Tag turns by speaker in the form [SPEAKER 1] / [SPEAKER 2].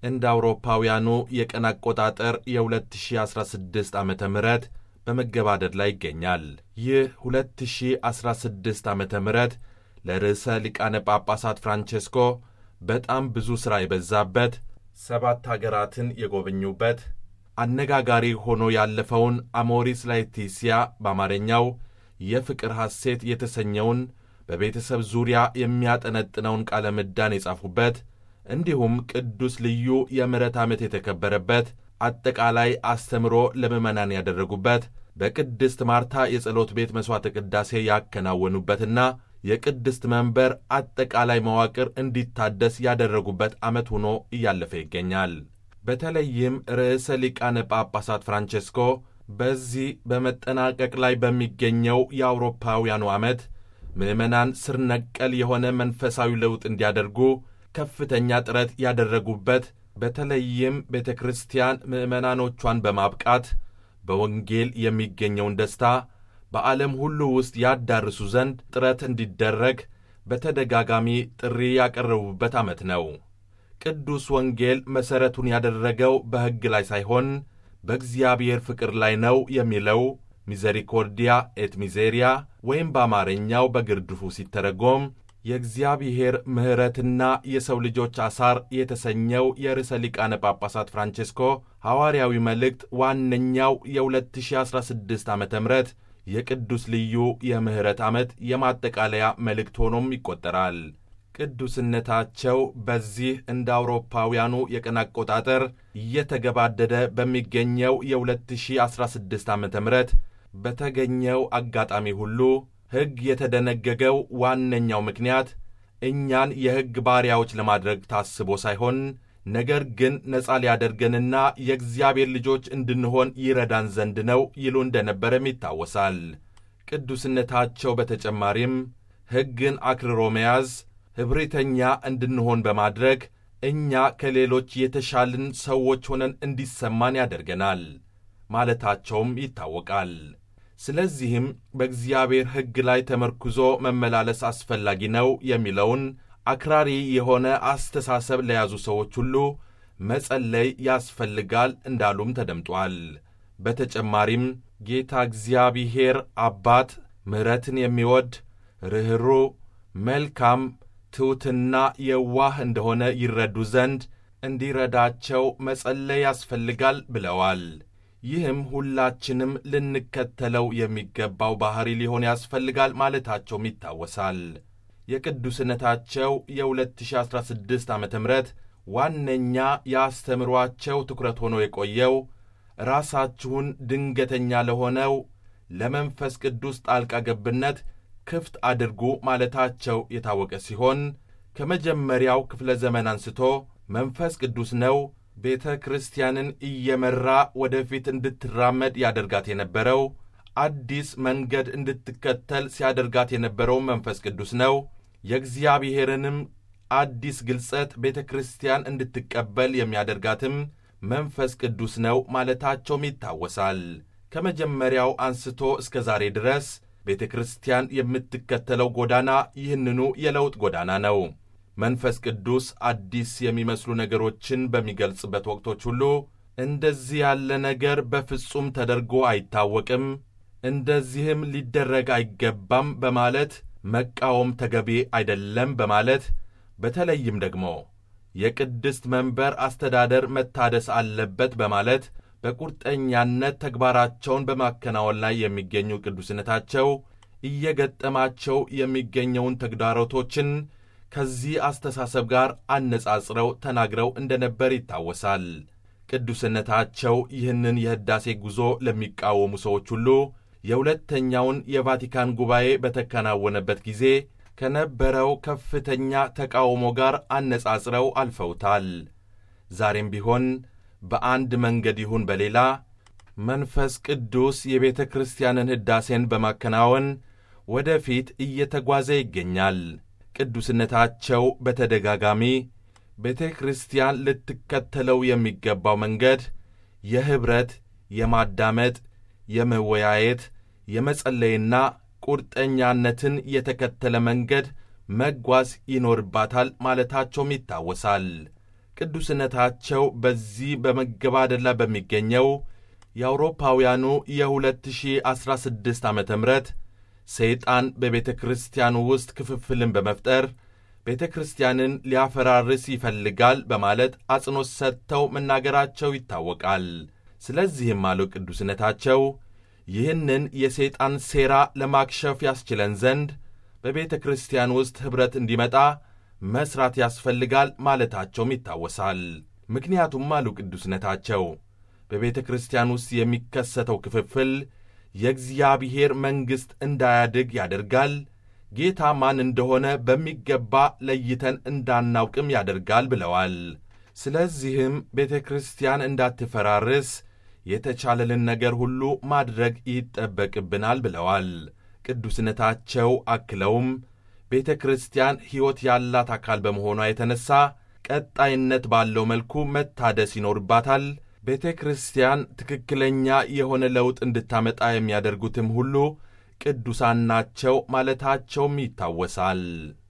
[SPEAKER 1] እንደ አውሮፓውያኑ የቀን አቆጣጠር የ2016 ዓ ም በመገባደድ ላይ ይገኛል። ይህ 2016 ዓ ም ለርዕሰ ሊቃነ ጳጳሳት ፍራንቼስኮ በጣም ብዙ ሥራ የበዛበት ሰባት አገራትን የጎበኙበት አነጋጋሪ ሆኖ ያለፈውን አሞሪስ ላetitia በአማርኛው የፍቅር ሐሴት የተሰኘውን በቤተሰብ ዙሪያ የሚያጠነጥነውን ቃለ ምዕዳን የጻፉበት እንዲሁም ቅዱስ ልዩ የምሕረት ዓመት የተከበረበት አጠቃላይ አስተምሮ ለምዕመናን ያደረጉበት በቅድስት ማርታ የጸሎት ቤት መሥዋዕተ ቅዳሴ ያከናወኑበትና የቅድስት መንበር አጠቃላይ መዋቅር እንዲታደስ ያደረጉበት ዓመት ሆኖ እያለፈ ይገኛል። በተለይም ርዕሰ ሊቃነ ጳጳሳት ፍራንቼስኮ በዚህ በመጠናቀቅ ላይ በሚገኘው የአውሮፓውያኑ ዓመት ምዕመናን ስር ነቀል የሆነ መንፈሳዊ ለውጥ እንዲያደርጉ ከፍተኛ ጥረት ያደረጉበት በተለይም ቤተ ክርስቲያን ምዕመናኖቿን በማብቃት በወንጌል የሚገኘውን ደስታ በዓለም ሁሉ ውስጥ ያዳርሱ ዘንድ ጥረት እንዲደረግ በተደጋጋሚ ጥሪ ያቀረቡበት ዓመት ነው። ቅዱስ ወንጌል መሠረቱን ያደረገው በሕግ ላይ ሳይሆን በእግዚአብሔር ፍቅር ላይ ነው የሚለው ሚዘሪኮርዲያ ኤት ሚዜሪያ ወይም በአማርኛው በግርድፉ ሲተረጎም የእግዚአብሔር ምሕረትና የሰው ልጆች አሳር የተሰኘው የርዕሰ ሊቃነ ጳጳሳት ፍራንቼስኮ ሐዋርያዊ መልእክት ዋነኛው የ2016 ዓ ም የቅዱስ ልዩ የምሕረት ዓመት የማጠቃለያ መልእክት ሆኖም ይቆጠራል። ቅዱስነታቸው በዚህ እንደ አውሮፓውያኑ የቀን አቆጣጠር እየተገባደደ በሚገኘው የ2016 ዓ ም በተገኘው አጋጣሚ ሁሉ ሕግ የተደነገገው ዋነኛው ምክንያት እኛን የሕግ ባሪያዎች ለማድረግ ታስቦ ሳይሆን ነገር ግን ነፃ ሊያደርገንና የእግዚአብሔር ልጆች እንድንሆን ይረዳን ዘንድ ነው ይሉ እንደነበረም ይታወሳል። ቅዱስነታቸው በተጨማሪም ሕግን አክርሮ መያዝ ኅብሪተኛ እንድንሆን በማድረግ እኛ ከሌሎች የተሻልን ሰዎች ሆነን እንዲሰማን ያደርገናል ማለታቸውም ይታወቃል። ስለዚህም በእግዚአብሔር ሕግ ላይ ተመርኩዞ መመላለስ አስፈላጊ ነው የሚለውን አክራሪ የሆነ አስተሳሰብ ለያዙ ሰዎች ሁሉ መጸለይ ያስፈልጋል እንዳሉም ተደምጧል። በተጨማሪም ጌታ እግዚአብሔር አባት ምሕረትን የሚወድ ርኅሩህ፣ መልካም፣ ትሑትና የዋህ እንደሆነ ይረዱ ዘንድ እንዲረዳቸው መጸለይ ያስፈልጋል ብለዋል። ይህም ሁላችንም ልንከተለው የሚገባው ባሕሪ ሊሆን ያስፈልጋል ማለታቸውም ይታወሳል። የቅዱስነታቸው የ2016 ዓ ም ዋነኛ የአስተምሯቸው ትኩረት ሆኖ የቆየው ራሳችሁን ድንገተኛ ለሆነው ለመንፈስ ቅዱስ ጣልቃ ገብነት ክፍት አድርጉ ማለታቸው የታወቀ ሲሆን ከመጀመሪያው ክፍለ ዘመን አንስቶ መንፈስ ቅዱስ ነው ቤተ ክርስቲያንን እየመራ ወደፊት እንድትራመድ ያደርጋት የነበረው አዲስ መንገድ እንድትከተል ሲያደርጋት የነበረው መንፈስ ቅዱስ ነው። የእግዚአብሔርንም አዲስ ግልጸት ቤተ ክርስቲያን እንድትቀበል የሚያደርጋትም መንፈስ ቅዱስ ነው ማለታቸውም ይታወሳል። ከመጀመሪያው አንስቶ እስከ ዛሬ ድረስ ቤተ ክርስቲያን የምትከተለው ጎዳና ይህንኑ የለውጥ ጎዳና ነው። መንፈስ ቅዱስ አዲስ የሚመስሉ ነገሮችን በሚገልጽበት ወቅቶች ሁሉ እንደዚህ ያለ ነገር በፍጹም ተደርጎ አይታወቅም፣ እንደዚህም ሊደረግ አይገባም በማለት መቃወም ተገቢ አይደለም በማለት በተለይም ደግሞ የቅድስት መንበር አስተዳደር መታደስ አለበት በማለት በቁርጠኛነት ተግባራቸውን በማከናወን ላይ የሚገኙ ቅዱስነታቸው እየገጠማቸው የሚገኘውን ተግዳሮቶችን ከዚህ አስተሳሰብ ጋር አነጻጽረው ተናግረው እንደነበር ይታወሳል። ቅዱስነታቸው ይህንን የሕዳሴ ጉዞ ለሚቃወሙ ሰዎች ሁሉ የሁለተኛውን የቫቲካን ጉባኤ በተከናወነበት ጊዜ ከነበረው ከፍተኛ ተቃውሞ ጋር አነጻጽረው አልፈውታል። ዛሬም ቢሆን በአንድ መንገድ ይሁን በሌላ መንፈስ ቅዱስ የቤተ ክርስቲያንን ሕዳሴን በማከናወን ወደፊት እየተጓዘ ይገኛል። ቅዱስነታቸው በተደጋጋሚ ቤተ ክርስቲያን ልትከተለው የሚገባው መንገድ የኅብረት፣ የማዳመጥ፣ የመወያየት፣ የመጸለይና ቁርጠኛነትን የተከተለ መንገድ መጓዝ ይኖርባታል ማለታቸውም ይታወሳል። ቅዱስነታቸው በዚህ በመገባደድ ላይ በሚገኘው የአውሮፓውያኑ የ2016 ዓ ም ሰይጣን በቤተ ክርስቲያኑ ውስጥ ክፍፍልን በመፍጠር ቤተ ክርስቲያንን ሊያፈራርስ ይፈልጋል በማለት አጽንኦት ሰጥተው መናገራቸው ይታወቃል። ስለዚህም አሉ ቅዱስነታቸው ይህንን የሰይጣን ሴራ ለማክሸፍ ያስችለን ዘንድ በቤተ ክርስቲያን ውስጥ ኅብረት እንዲመጣ መሥራት ያስፈልጋል ማለታቸውም ይታወሳል። ምክንያቱም አሉ ቅዱስነታቸው በቤተ ክርስቲያን ውስጥ የሚከሰተው ክፍፍል የእግዚአብሔር መንግሥት እንዳያድግ ያደርጋል፣ ጌታ ማን እንደሆነ በሚገባ ለይተን እንዳናውቅም ያደርጋል ብለዋል። ስለዚህም ቤተ ክርስቲያን እንዳትፈራርስ የተቻለልን ነገር ሁሉ ማድረግ ይጠበቅብናል ብለዋል። ቅዱስነታቸው አክለውም ቤተ ክርስቲያን ሕይወት ያላት አካል በመሆኗ የተነሣ ቀጣይነት ባለው መልኩ መታደስ ይኖርባታል። ቤተ ክርስቲያን ትክክለኛ የሆነ ለውጥ እንድታመጣ የሚያደርጉትም ሁሉ ቅዱሳን ናቸው ማለታቸውም ይታወሳል።